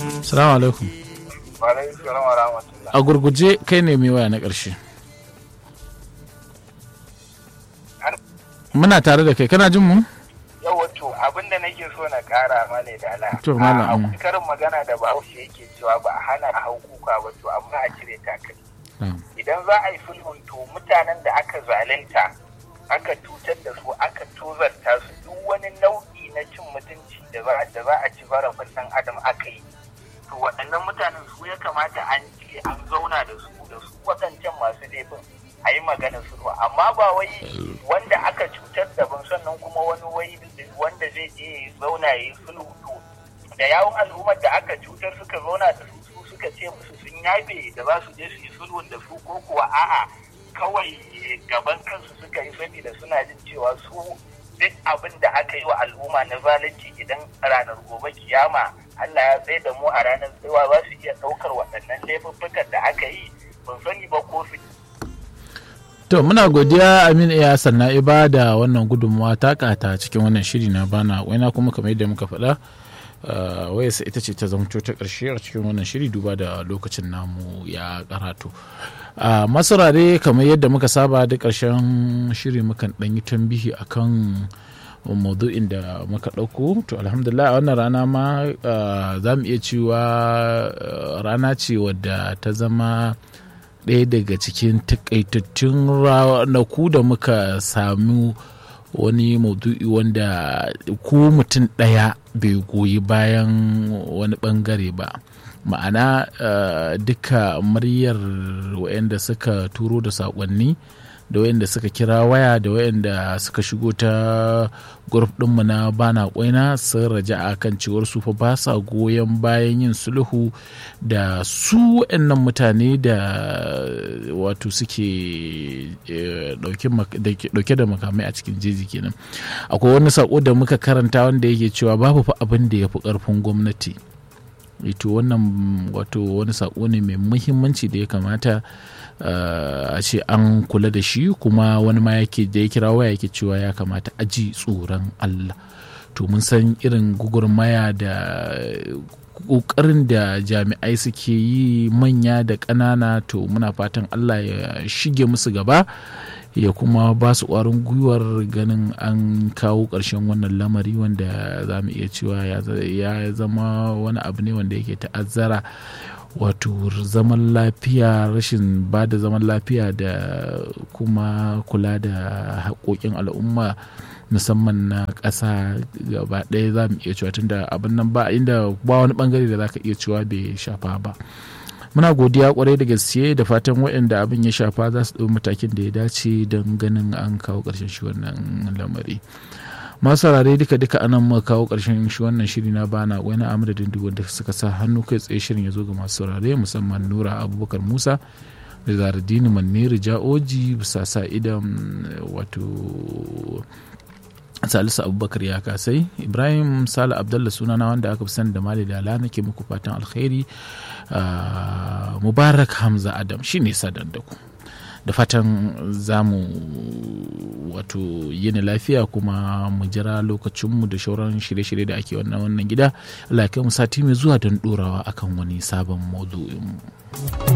salamu alaikum Alaikum salam wa rahmatullah. a gurguje kai ne mai waya na ƙarshe muna tare da kai kana jin mu Yau wato abin da nake so na kara ma ne da ala. To, malam. A karin magana da Bahaushe yake cewa ba a hana a hau kuka ba to amma a cire takalmi. Na'am. Idan za a yi sulhun to mutanen da aka zalunta aka cutar da su aka tozarta su duk wani nau'i na cin mutunci da za da za a ci zarafin ɗan adam aka yi. To waɗannan mutanen su ya kamata an ce an zauna da su da su waɗancan masu laifin a yi magana sulhu amma ba wai wanda aka cutar daban sannan kuma wani wai wanda zai je ya zauna ya yi sulhu to da yawon al'ummar da aka cutar suka zauna da su su suka ce musu sun yafe da za su je su yi sulhun da su ko kuwa a'a kawai gaban kansu suka yi saboda suna jin cewa su duk abin da aka yi wa al'umma na zalunci idan ranar gobe kiyama Allah ya tsaye da mu a ranar tsawa za su iya ɗaukar waɗannan laifuffukan da aka yi ban sani ba ko su to muna godiya amin iya sanna iba da wannan gudunmawa ta kata cikin wannan shiri na bana waina kuma kamar yadda muka faɗa uh, wayarsa ita ce ta zamto ta ƙarshe a cikin wannan shiri duba da lokacin namu ya karatu a masarare kamar yadda muka saba da ƙarshen shiri mukan ɗan yi tambihi akan maudu'in da muka ɗauko to alhamdulillah a wannan rana ma uh, za mu iya cewa uh, rana ce wadda ta zama ɗaya daga cikin takaitattun ranaku da muka sami wani maudu'i wanda ko mutum ɗaya bai goyi bayan wani ɓangare ba ma'ana uh, duka muryar wayanda suka turo da saƙonni da wayanda suka kira waya da wayanda suka shigo ta grup ɗinmu na bana kwaina sun raja a kan cewar su fa ba sa goyon bayan yin sulhu da su wayannan mutane da wato suke dauke da makamai a cikin jeji kenan akwai wani sako da muka karanta wanda yake cewa babu fa abin da ya fi karfin gwamnati ito wannan wato wani sako ne mai muhimmanci da ya kamata a ce an kula da shi kuma wani ma yake da ya kira waya yake cewa ya kamata aji tsoron Allah to mun san irin gugurmaya da ƙoƙarin da jami'ai suke yi manya da ƙanana to muna fatan Allah ya shige musu gaba ya kuma ba su ƙwarin gwiwar ganin an kawo ƙarshen wannan lamari wanda za mu iya cewa ya zama wani abu ne wanda yake ta'azzara wato zaman lafiya rashin ba da zaman lafiya da kuma kula da haƙoƙin al'umma musamman na ƙasa gaba ɗaya za mu iya cewa tunda abin nan ba inda ba wani ɓangare da za ka iya cewa bai shafa ba muna godiya kwarai da gaske da fatan waɗanda abin ya shafa za su ɗau matakin da ya dace don ganin an kawo ƙarshen shi wannan lamari masu saurare duka duka anan muka kawo ƙarshen shi wannan shiri na bana wani amadadin duk wanda suka sa hannu kai tsaye shirin ya zo ga masu saurare musamman nura abubakar musa da zaradini maniri ja'oji bisa sa idan wato salisu abubakar ya kasai ibrahim sale abdallah sunana wanda aka fi sani da mali dala nake muku fatan alkhairi mubarak hamza adam shine sadar da ku da fatan za mu wato yin lafiya kuma mu jira lokacinmu da shauran shirye-shirye da ake wannan wannan gida Allah ya kai mu sati mai zuwa don dorawa akan wani sabon maudu'in